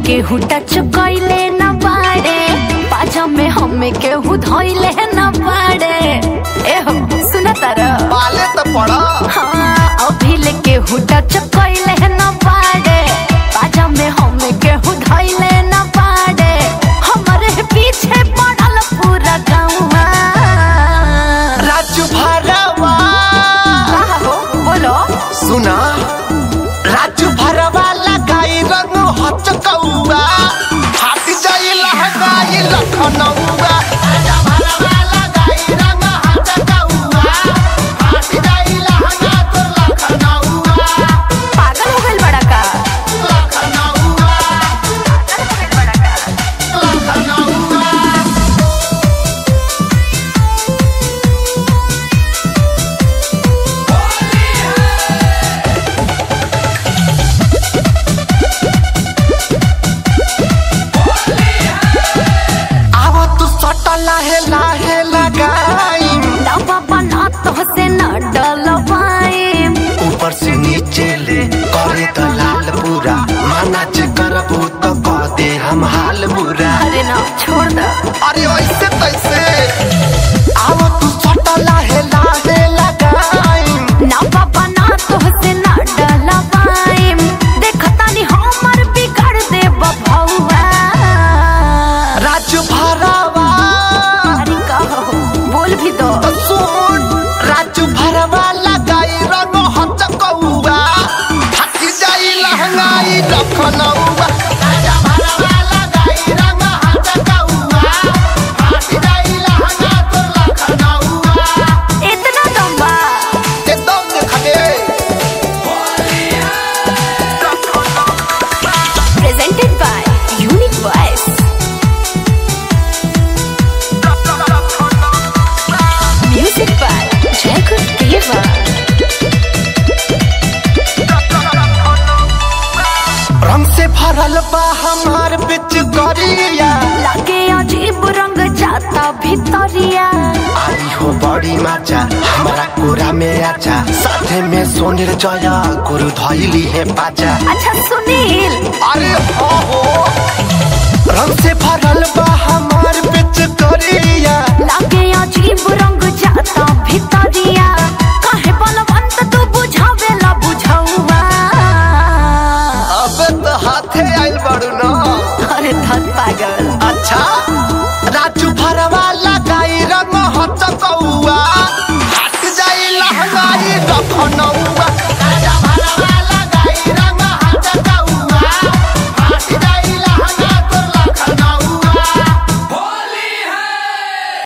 केहू टच कैले न बाड़े पाजा में हमें केहू धोइले न बाड़े एहो सुना तारा पाले तो पड़ा हाँ अभी ले केहू टच कैले न बाड़े पाजा में हमें केहू धोइले न बाड़े हमारे पीछे पड़ल पूरा गाँव राजू भरवा हो बोलो सुना राजू भरवा लगाई रंग हच कौआ हाथ जाई लहगाई लखनऊआ राजा भरवा लगाई रंग हच कौआ हाथ जाई लहगा तो लखनऊआ पागल हो गइल बड़ा का लखनऊआ लखनऊआ आव तू सट लाहे लाहे लगाई दवा बना तो से न डलवाए ऊपर से नीचे ले करे तो लाल पूरा माना चे करबू तो कह दे हम हाल बुरा अरे ना छोड़ दो अरे ऐसे तैसे आव तू सट लाहे लाहे लगाई ना बाबा ना तो से ना डलवाए देखता नहीं हमर बिगाड़ दे बभौवा राजू भरवा अरे कहो बोल भी दो तो सुन राजू भरवा लगाई रंग हच कौआ हट जाई लहंगाई लखनऊआ राजा भरवा लगाई रंग हच कौआ हट जाई लहंगा तो लखनऊआ इतना लंबा एकदम देखले presented by unique voice music by Jaikul Deva रंग से भरल बा हमार बिच गरिया लगे अजीब रंग जाता भितरिया आई हो बड़ी माचा हमारा कोरा में आचा साथे में सोनिर जया गुरु धैली है पाचा अच्छा सुनील अरे हो हो रंग से भरल बा हमार बिच गरिया लगे अजीब रंग जाता भितरिया काहे बलवंत तू बुझावेला बुझौवा अब तो हाथे आइल बड़ू न अरे धन पागल अच्छा